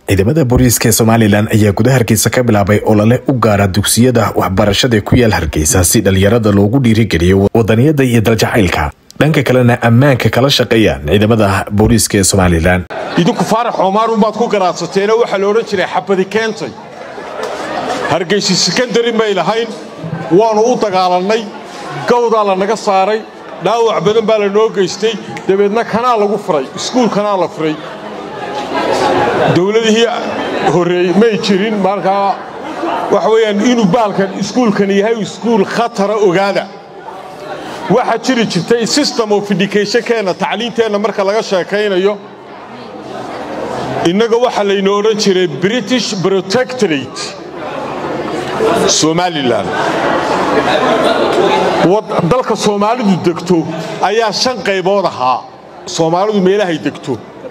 ciidamada booliiska ee somalilan ayaa gudaha hargeysa ka bilaabay olole u gaara dugsiyada waxbarashada ku yaal hargeysa si dhalinyarada loogu dhiirigeliyo wadaniyada iyo daljacaylka dhanka kalena ammaanka kala shaqeeyaan ciidamada booliiska ee somalilan idinku faarax oomaarunbaad ku garaadsateena waxaa la odhan jiray xabadi keentay hargeysi sekandari may lahayn waannu u dagaalannay gawdaa la naga saaray dhaawac badan baa la noo geystay dabeedna kanaa lagu furay iskuul kanaa la furay dowladihii horreey may jirin markaa waxa weeyaan inuu baalkan iskuulkan yahay iskuul khatara ogaada waxaa jiri jirtay system of educationkeenna tacliinteenna marka laga sheekaynayo innaga waxaa layna odhan jiray british protectorate somalilan dalka soomaalidu degto ayaa shan qaybood ahaa soomaalidu meelahay degto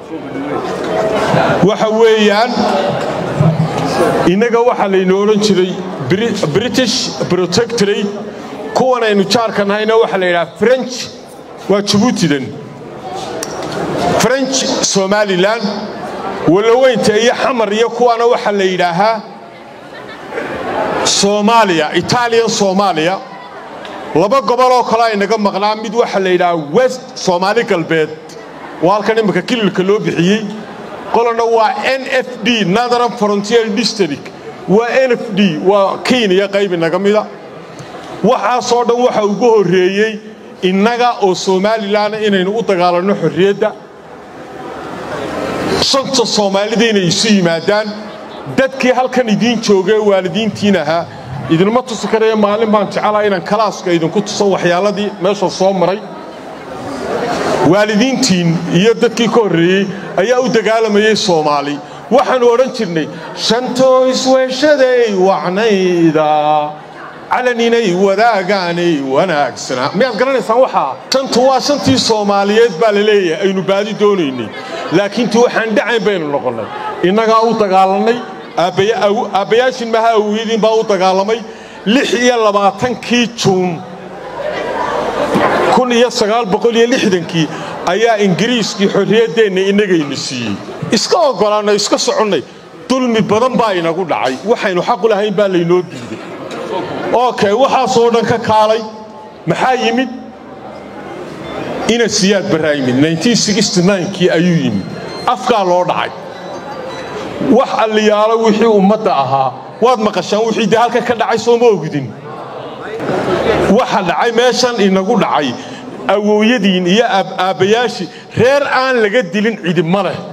waxa weeyaan innaga waxaa layna odhan jiray british protectorate kuwan aynu jaarka nahayna waxaa la yidhaha french waa jabuutidan french somalilan walaweynta iyo xamar iyo kuwaana waxaa la yidhaahaa soomaaliya italian soomaaliya laba gobol oo kale aynaga maqnaa mid waxaa la yidhahaa west soomaali galbeed waa halkan imminka kililka loo bixiyey qolana waa n f d northern frontier district waa n f d waa kenya qayb inaga mida waxaasoo dhan waxa ugu horreeyey innaga oo somalilan inaynu u dagaalanno xorriyadda shanta soomaalida inay isu yimaadaan dadkii halkan idiin joogee waalidiintiin ahaa idinma tusi karaya maalin baan jeclaa inaan kalaaska idinku tuso waxyaaladii meesha soo maray waalidiintiin iyo dadkii ka horreeyey ayaa u dagaalamayay soomaali waxaannu odhan jirnay shantoo isweeshaday wacnayda calaninay wadaagaanay wanaagsanaa miyaad garanaysaan waxaa shantu waa shantii soomaaliyeed baa la leeyahay aynu baadi doonaynay laakiin ti waxaan dhacayn baynu noqonnay innagaa u dagaalannay aabbayaashin maha awiyadiin baa u dagaalamay lix iyo labaatankii juun kun iyo sagaal boqol iyo lixdankii ayaa ingiriiskii xorriyaddeenna innagayna siiyey iska oggolaannay iska soconnay dulmi badan baa inagu dhacay waxaynu xaqu lahayn baa laynoo diiday okay waxaasoo dhan ka kaalay maxaa yimid ina siyaad barraa yimid kii ayuu yimid afkaa loo dhacay wax alliyaalo wixii ummadda ahaa waad maqashaan wixii dee halkan ka dhacay sooma ogdin waxa dhacay meeshan inagu dhacay awooyadiin iyo aabbayaashii reer aan laga dilin cidib ma leh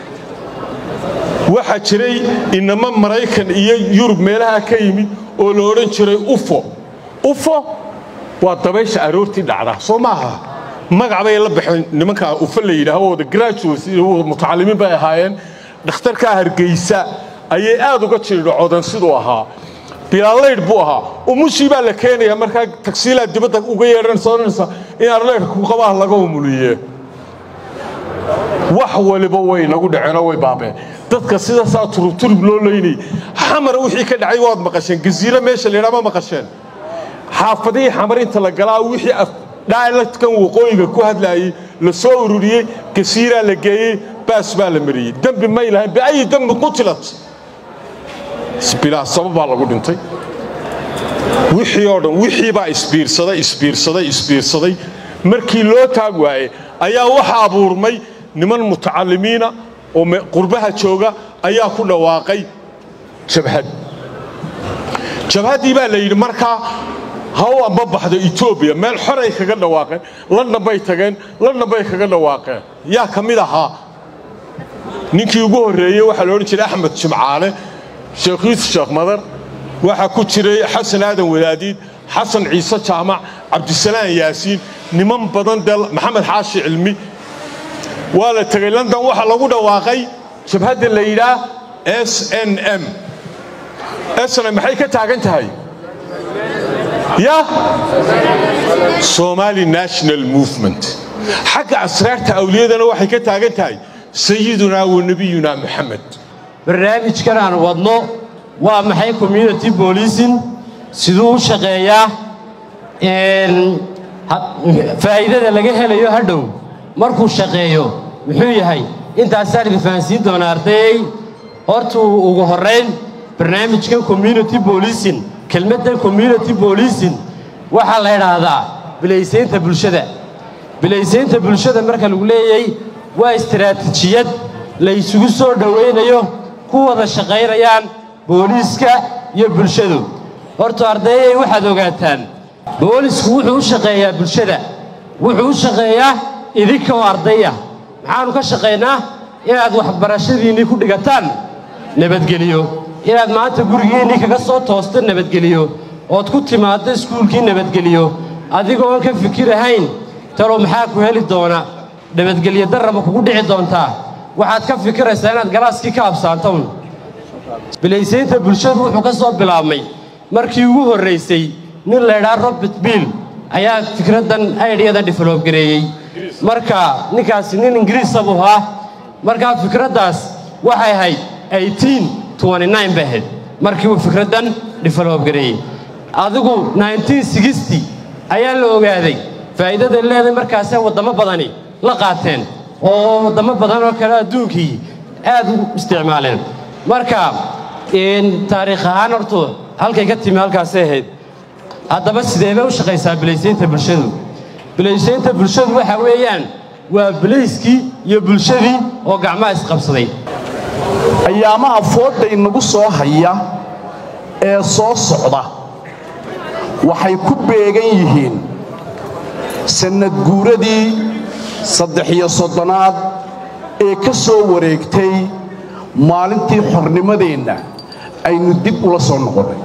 waxaa jiray inama maraykan iyo yurub meelaha ka yimid oo la odhan jiray ufo ufo waa dabaysha aroortii dhacda soo maaha magac bay la baxeen nimankaa ufo la yidhaaho wada graduates mutacallimiin bay ahaayeen dhakhtarkaa hargeysa ayay aad uga jiridhacodeen siduu ahaa bilaalaydh buu ahaa umushii baa la keenaya markaa tagsiilaa dibadda uga yeedhanaysa odhanaysa in arleydhka ku qabaha laga umuliye wax waliba way nagu dhaceenoo way baabeen dadka sidaasaa turubturub loo leynayay xamara wixii ka dhacay waad maqasheen gaziiro meesha la yidhaha ma maqasheen xaafadihii xamar inta la galaa wixii dhaaladkan waqooyiga ku hadlaayey la soo ururiyey gasiiraa la geeyey baas baa la mariyey dembi may lahayn biayi dembi qutilat bilaa sabab baa lagu dhintay wixii oo dhan wixii baa isbiirsaday isbiirsaday isbiirsaday markii loo taag waaye ayaa waxa abuurmay niman mutacallimiina oo qurbaha jooga ayaa ku dhawaaqay jabhad jabhaddii baa la yidhi markaa ha u amba baxdo etoobiya meel xoray kaga dhawaaqeen london bay tageen london bay kaga dhawaaqeen yaa ka mid ahaa ninkii ugu horreeyey waxaa la odhan jiray axmed jimcaale sheekh yuusuf sheekh madar waxaa ku jiray xasan aadan wadaadiid xasan ciise jaamac cabdisalaan yaasiin niman badan dee maxamed xaashi cilmi waa la tegey london waxaa lagu dhawaaqay jabhadda la yidhaah s n m sn maxay ka taagan tahay ya somali national movement xagga asraarta awliyadana waxay ka taagan tahay sayidunaa wa nebiyunaa moxamed barnaamijkan aan wadno waa maxay community bolicing siduu u shaqeeyaa faa'iidada laga helayo hadhow markuu shaqeeyo muxuu yahay intaasaan idin fahansiin doonaa ardayey horta ugu horrayn barnaamijkan community bolicing kelmaddan community bolicing waxaa la idhaahdaa bilaysaynta bulshada bilaysaynta bulshada marka lagu leeyahay waa istaraatiijiyad la isugu soo dhowaynayo ku wada shaqaynayaan booliiska iyo bulshadu horta ardayay waxaad ogaataan boolisku wuxuu u shaqeeyaa bulshada wuxuu u shaqeeyaa idinka oo ardaya maxaannu ka shaqaynaa inaad waxbarashadiinnii ku dhigataan nabadgeliyo inaad maanta gurigiinnii kaga soo toosta nabadgeliyo ood ku timaaddo iskuulkii nabadgeliyo adigoon ka fikirahayn talow maxaa ku heli doona nabadgelyo darraba kugu dhici doontaa waxaad ka fikiraysaa inaad galaaskii ka habsaantown bilaysaynta bulshadu wuxuu ka soo bilaabmay markii ugu horraysay nin laydhaa robert bill ayaa fikraddan aydhiyadan develob gareeyey marka ninkaasi nin ingiriisa buu ahaa markaa fikraddaas waxay ahayd eighteen twenty-nine bay ahayd markii uu fikraddan develob gareeyey adigu nineteen sixty ayaa la ogaaday faa'iidada leedahay markaasee waddamo badani la qaateen oo waddamo badan oo kale adduunkii aad u isticmaaleen marka taariikh ahaan hortu halkay ka timi halkaasay ahayd haddaba sidee bay u shaqaysaa bilaysaynta bulshadu bilaysaynta bulshadu waxa weeyaan waa bilayskii iyo bulshadii oo gacmaha isqabsaday ayaamaha foodda inagu soo haya ee soo socda waxay ku beegan yihiin sannad guuradii saddex iyo soddonaad ee ka soo wareegtay maalintii xornimadeenna aynu dib ula soo noqonnay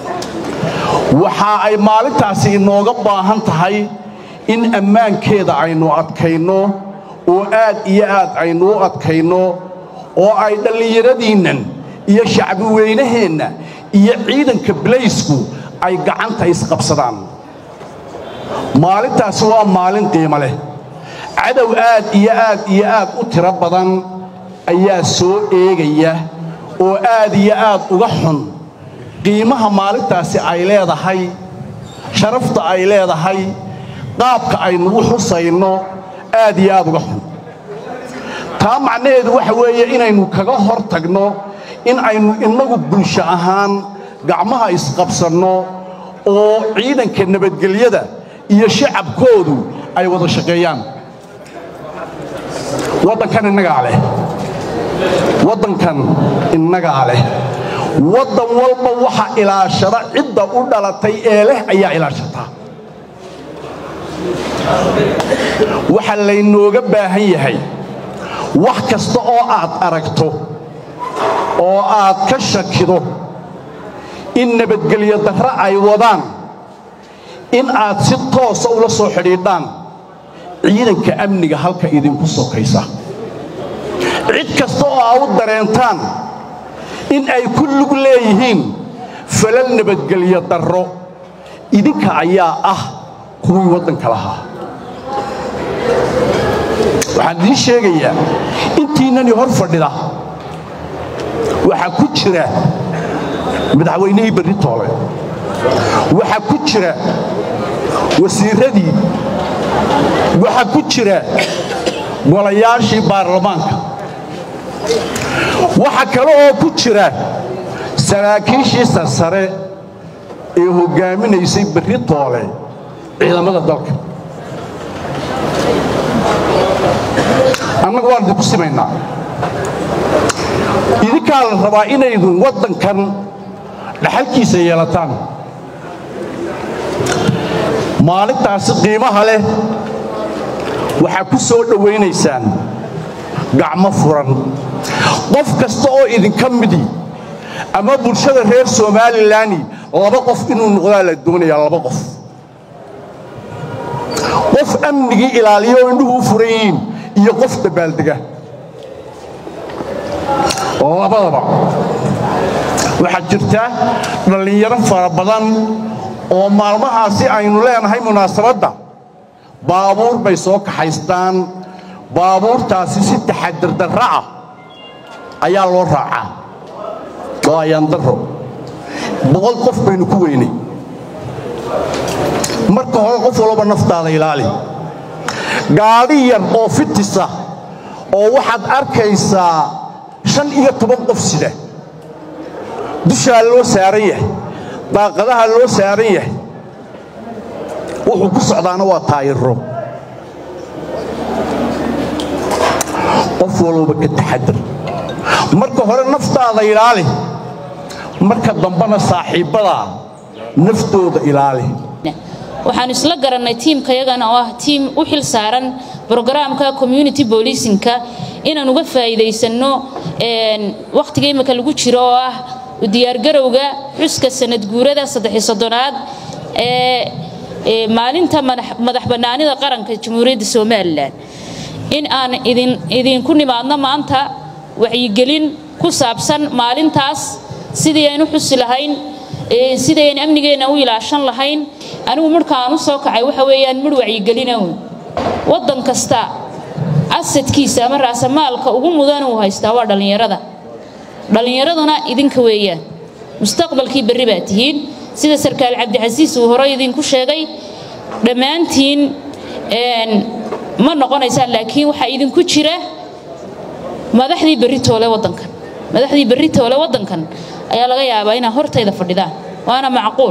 waxa ay maalintaasi inooga baahan tahay in ammaankeeda aynu adkayno oo aad iyo aad aynu u adkayno oo ay dhallinyaradiinnan iyo shacbi weynaheenna iyo ciidanka bilaysku ay gacanta isqabsadaan maalintaasi waa maalin qiimo leh cadow aad iyo aad iyo aad u tiro badan ayaa soo eegaya oo aad iyo aad uga xun qiimaha maalintaasi ay leedahay sharafta ay leedahay qaabka aynu u xusayno aad iyo aad uga xun taa macnaheedu waxa weeye inaynu kaga hor tagno in aynu innagu bulsho ahaan gacmaha isqabsanno oo ciidanka nabadgelyada iyo shacabkoodu ay wada shaqeeyaan waddankan innagaa leh waddankan innagaa leh waddan walba waxa ilaashada cidda u dhalatay ee leh ayaa ilaashataa waxa laynooga baahan yahay wax kasta oo aad aragto oo aad ka shakido in nabadgelyo darre ay wadaan in aad si toosa ula soo xidhiidhaan ciidanka amniga halka idinku sokaysa cid kasta oo aa u dareentaan in ay ku lug leeyihiin falal nabadgelyo darro idinka ayaa ah kuwii waddanka lahaa waxaan idiin sheegayaa intiinnani hor fadhida waxaa ku jira madaxweynihii berri toole waxaa ku jira wasiirradii waxaa ku jira golayaashii baarlamaanka waxa kale oo ku jira saraakiishii sarsare ee hoggaaminaysay berri toole ciidamada dalka annaga waan idinku simaynaa idinkaa la rabaa inaydun waddankan dhaxalkiisa yeelataan maalintaasi qiimaha leh waxaa ku soo dhowaynaysaan gacmo furan qof kasta oo idinka midi ama bulshada reer somaalilani laba qof inuu noqdaa la doonayaa laba qof qof amnigii ilaaliya oo indhuhu u furan yihiin iyo qof dabaaldega labadaba waxaa jirta dhallinyaro fara badan oo maalmahaasi aynu leenahay munaasabadda baabuur bay soo kaxaystaan baabuurtaasi si taxadirdarra ah ayaa loo raacaa oo ayaandarro boqol qof baynu ku weynay marka hore qof walba naftaada ilaali gaadhi yar oo fitisa oo waxaad arkaysaa shan iyo toban qof sida dushaa loo saaran yahay daaqadaha loo saaran yahay wuxuu ku socdaana waa taayiro qof walba ka taxadar marka hore naftaada ilaali marka dambena saaxiibbadaa naftooda ilaali waxaanu isla garannay tiimkayagana oo ah tiim u xil saaran brogaraamka community boolicinka inaan uga faa'iidaysanno wakhtiga imika lagu jiro oo ah diyaargarowga xuska sanad guurada saddex soddonaad ee maalinta madax bannaanida qaranka jamhuuriyadda somalilan in aan idinku nimaadno maanta wacyigelin ku saabsan maalintaas sidii aynu xusi lahayn sidii aynu amnigeenna u ilaashan lahayn anigu midhka aan u soo kacay waxa weeyaan midh wacyigelinawn waddan kasta asadkiisa ama raasamaalka ugu mudan uu haystaa waa dhallinyarada dhallinyaraduna idinka weeyaan mustaqbalkii berri baa tihiin sida sarkaal cabdixasiis uu hore idinku sheegay dhammaantiin ma noqonaysaan laakiin waxaa idinku jira madaxdii berri toole waddankan madaxdii berri toole waddankan ayaa laga yaabaa inaa hortayda fadhidaan waana macquul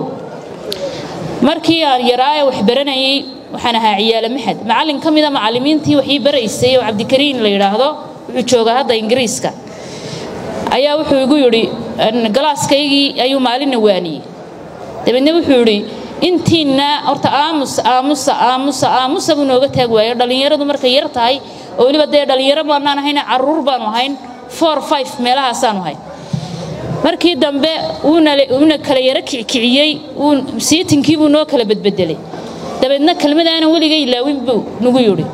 markii aan yaraaye wax baranayay waxaan ahaa ciyaale maxad macallin ka mida macallimiintii waxii baraysay oo cabdikariin la yidhaahdo wuxuu joogaa hadda ingiriiska ayaa wuxuu igu yidhi galaaskaygii ayuu maalinna waaniyey dabeedna wuxuu yidhi intiinna horta aamus aamusa aamusa aamusa buu nooga taag waayo dhallinyaradu markay yar tahay oo weliba dee dhallinyaro baanaan ahayn carruur baanu ahayn four five meelahaasaanu ahayn markii dambe uuna kala yaro kicikiciyey siitinkiibuu buu noo kala bedbedelay dabeedna kelmadaanan weliga ilaawin buu nagu yidhi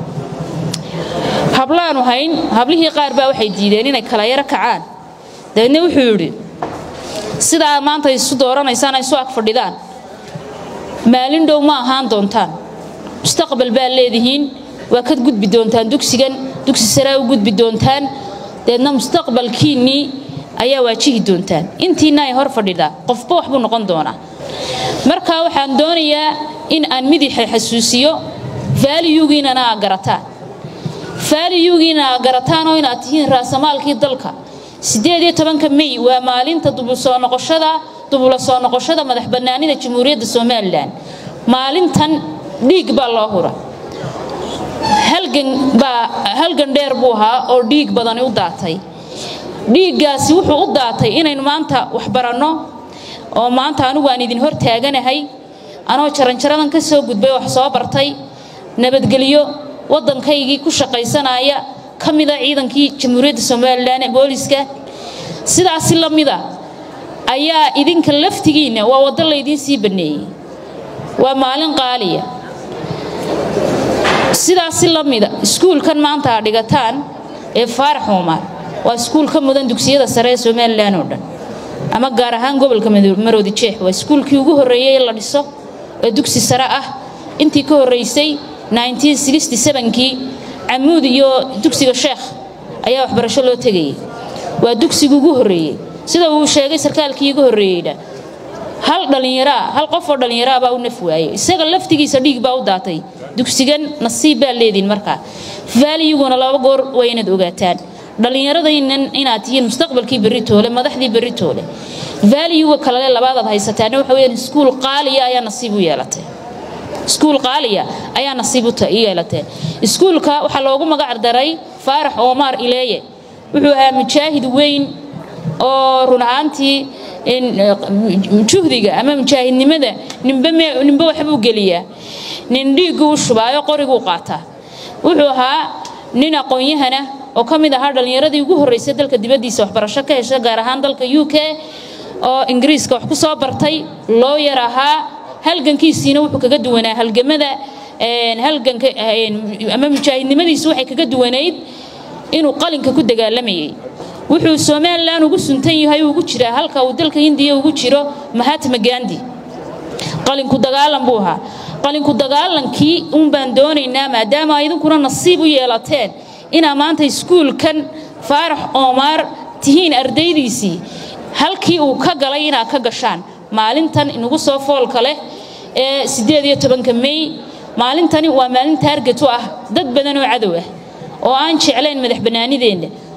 hablaanu hayn hablihii qaar baa waxay diideen inay kala yaro kacaan dabeedna wuxuu yidhi sidaa maanta isu dooranaysaan ay isu ag fadhidaan maalin dhow ma ahaan doontaan mustaqbal baa leedihiin waa ka gudbi doontaan dugsigan dugsi saraa u gudbi doontaan deedna mustaqbalkiinnii ayaa waajihi doontaan intiina ay hor fadhidaa qofba waxbuu noqon doonaa marka waxaan doonayaa in aan midixa xasuusiyo faaliyugiinana aa garataan faaliyugiina aa garataan oo inaad tihiin raasamaalkii dalka siddeed iyo tobanka mey waa maalinta dubulsoo noqoshada dubula soo noqoshada madax bannaanida jamhuuriyadda somalilan maalintan dhiig baa loo hura halgan baa halgan dheer buu ahaa oo dhiig badani u daatay dhiiggaasi wuxuu u daatay inaynu maanta wax baranno oo maanta anigu aan idin hor taaganahay anoo jaranjaradan ka soo gudbay wax soo bartay nabadgelyo waddankaygii ku shaqaysanaya ka mida ciidankii jamhuuriyadda somalilan ee booliska sidaasi la mida ayaa idinka laftigiinna waa waddo laydiin sii banneeyey waa maalin qaaliya sidaasi la mida iskuulkan maanta aad dhigataan ee faarax uumar waa iskuul ka mudan dugsiyada sare ee somalilan oo dhan ama gaar ahaan gobolka maroodi jeex waa iskuulkii ugu horreeyey ee la dhiso ee dugsi sare ah intii ka horraysay kii camuud iyo dugsiga sheekh ayaa waxbarasho loo tegayay waa dugsiga ugu horreeyey sida uu sheegay sarkaalkii ugu horreeyeyna hal dhallinyaraa hal qof oo dhallinyaraa baa u naf waayey isaga laftigiisa dhiig baa u daatay dugsigan nasiib baa leediin markaa faaliyiguna laba goor waa inaad ogaataan dhallinyaradaynan inaad tihiin mustaqbalkii berri toole madaxdii berri toole vaaliyuga kalele labaadaad haysataana waxa weyaan iskuul qaaliya ayaa nasiib u yeelatay iskuul qaaliya ayaa nasiib u yeelatee iskuulka waxaa loogu magac daray faarax omar ileeye wuxuu ahaa mujaahid weyn oo run ahaantii juhdiga ama mujaahidnimada ninba waxbuu geliyaa nin dhiigguu u shubaayo qoriguu qaataa wuxuu ahaa nin aqoon-yahana oo ka mid ahaa dhallinyaradii ugu horraysay dalka dibaddiisa waxbarasho ka hesha gaar ahaan dalka u k oo ingiriiska wax ku soo bartay loo yar ahaa halgankiisiina wuxuu kaga duwanaa halgamada halganka ama mujaahidnimadiisu waxay kaga duwanayd inuu qalinka ku dagaalamayay wuxuu somalilan ugu suntan yahay ugu jiraa halka uu dalka hindiya ugu jiro mahatma gandi qalinku dagaalan buu ahaa qalinku dagaalankii uun baan doonaynaa maadaama idinkuna nasiib u yeelateen inaa maanta iskuulkan faarax oomaar tihiin ardaydiisii halkii uu ka galay inaad ka gashaan maalintan inagu soo foolka leh ee siddeed iyo tobanka mey maalintani waa maalin taarget u ah dad badan oo cadow ah oo aan jeclayn madax bannaanideenna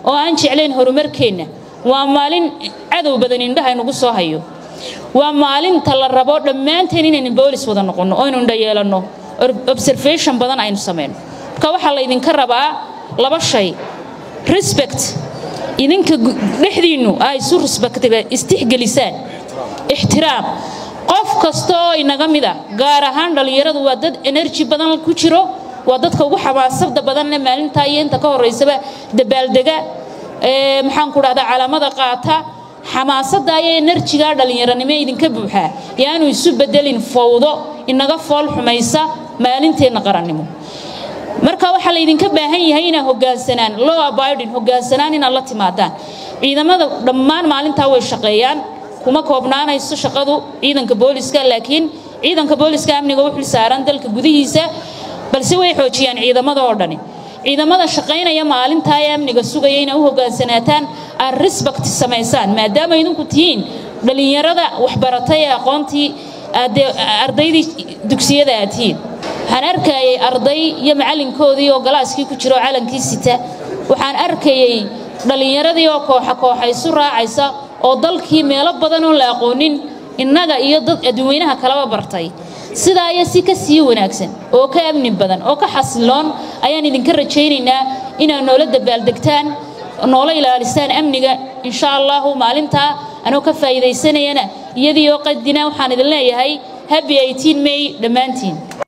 oo aan jeclayn horumarkeenna waa maalin cadow badan indhaha inugu soo hayo waa maalinta la rabo dhammaanteen inaynu boolis wada noqonno oo aynu indha yeelanno observation badan aynu samayno marka waxaa laydinka rabaa laba shay respect idinka dhexdiinnu ay isu respectiga istixgelisaan ixtiraam qof kasta oo inaga mid a gaar ahaan dhallinyaradu waa dad energy badan ku jiro waa dadka ugu xamaasada badanle maalintaa iyo inta ka horeysaba dabaaldega maxaan ku dhahdaa calaamada qaata xamaasadda iyo enerjiga dhallinyaranimo idinka buuxaa yaanu isu bedelin fowdo inaga fool xumaysa maalinteenna qarannimo marka waxaa laydinka baahan yahay inaad hogaansanaan low abidin hogaansanaan inaad la timaadaan ciidamada dhammaan maalintaa way shaqeeyaan kuma koobnaanayso shaqadu ciidanka booliska laakiin ciidanka booliska amniga u xil saaran dalka gudihiisa balse way xoojiyaan ciidamada oo dhani ciidamada shaqaynaya maalintaa ee amniga sugaya inay u hogaansanaataan aad respect samaysaan maadaama idinku tihiin dhallinyarada waxbaratay ee aqoontii ardaydii dugsiyada aad tihiin waxaan arkayay arday iyo macalinkoodii oo galaaskii ku jiro calankii sita waxaan arkayay dhallinyaradii oo kooxa kooxa isu raacaysa oo dalkii meelo badan oo la aqoonin innaga iyo dad adduweynaha kalaba bartay sidaa iyo si ka sii wanaagsan oo ka amni badan oo ka xasiloon ayaan idinka rajaynaynaa inaad noola dabaaldegtaan noola ilaalisaan amniga insha allahu maalintaa anoo ka faa'iidaysanayana iyadii oo qadina waxaan idin leeyahay happy 18 may dhammaantiin